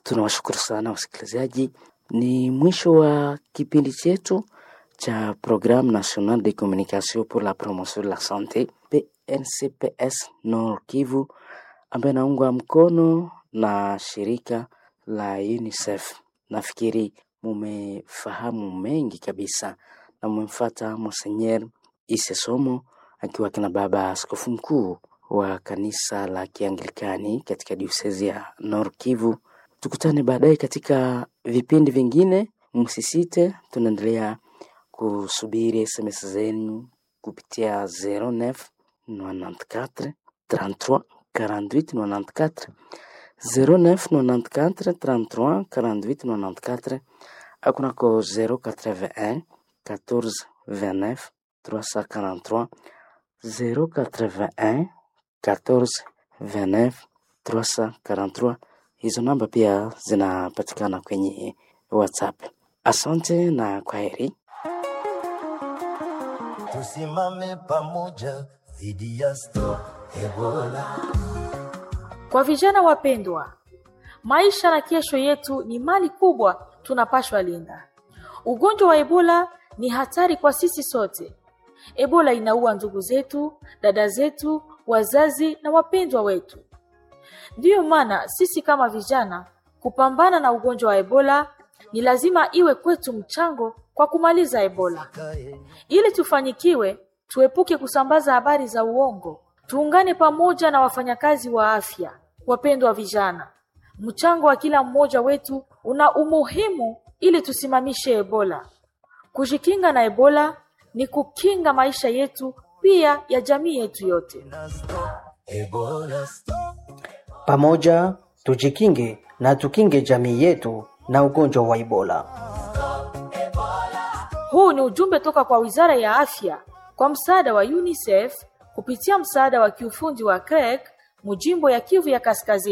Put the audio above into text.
Tunawashukuru sana wasikilizaji. Ni mwisho wa kipindi chetu cha Programme Nationale de Communication pour la Promotion de la Sante PNCPS Nord Kivu, ambaye naungwa mkono na shirika la UNICEF. Nafikiri mumefahamu mengi kabisa na mumemfata Monseigneur Ise Somo akiwa kina baba askofu mkuu wa kanisa la Kianglikani katika diosezi ya Nord Kivu. Tukutane baadaye katika vipindi vingine, msisite. Tunaendelea kusubiri SMS zenu kupitia 09 94 33 48 94 09 94 33 48 94 akunako 081 14 29 343 081 14 29 343. Hizo namba pia zinapatikana kwenye WhatsApp. Asante na kwaheri. Tusimame pamoja dhidi ya Stop Ebola. Kwa vijana wapendwa, maisha na kesho yetu ni mali kubwa tunapashwa linda. Ugonjwa wa Ebola ni hatari kwa sisi sote. Ebola inaua ndugu zetu, dada zetu, wazazi na wapendwa wetu. Ndiyo maana sisi kama vijana kupambana na ugonjwa wa Ebola ni lazima iwe kwetu mchango kwa kumaliza Ebola. Ili tufanikiwe, tuepuke kusambaza habari za uongo. Tuungane pamoja na wafanyakazi wa afya. Wapendwa vijana, mchango wa kila mmoja wetu una umuhimu ili tusimamishe Ebola. Kujikinga na Ebola ni kukinga maisha yetu pia ya jamii yetu yote. Ebola stop. Pamoja tujikinge na tukinge jamii yetu na ugonjwa wa Ebola. Huu ni ujumbe toka kwa Wizara ya Afya kwa msaada wa UNICEF kupitia msaada wa kiufundi wa CREC mujimbo ya Kivu ya Kaskazini.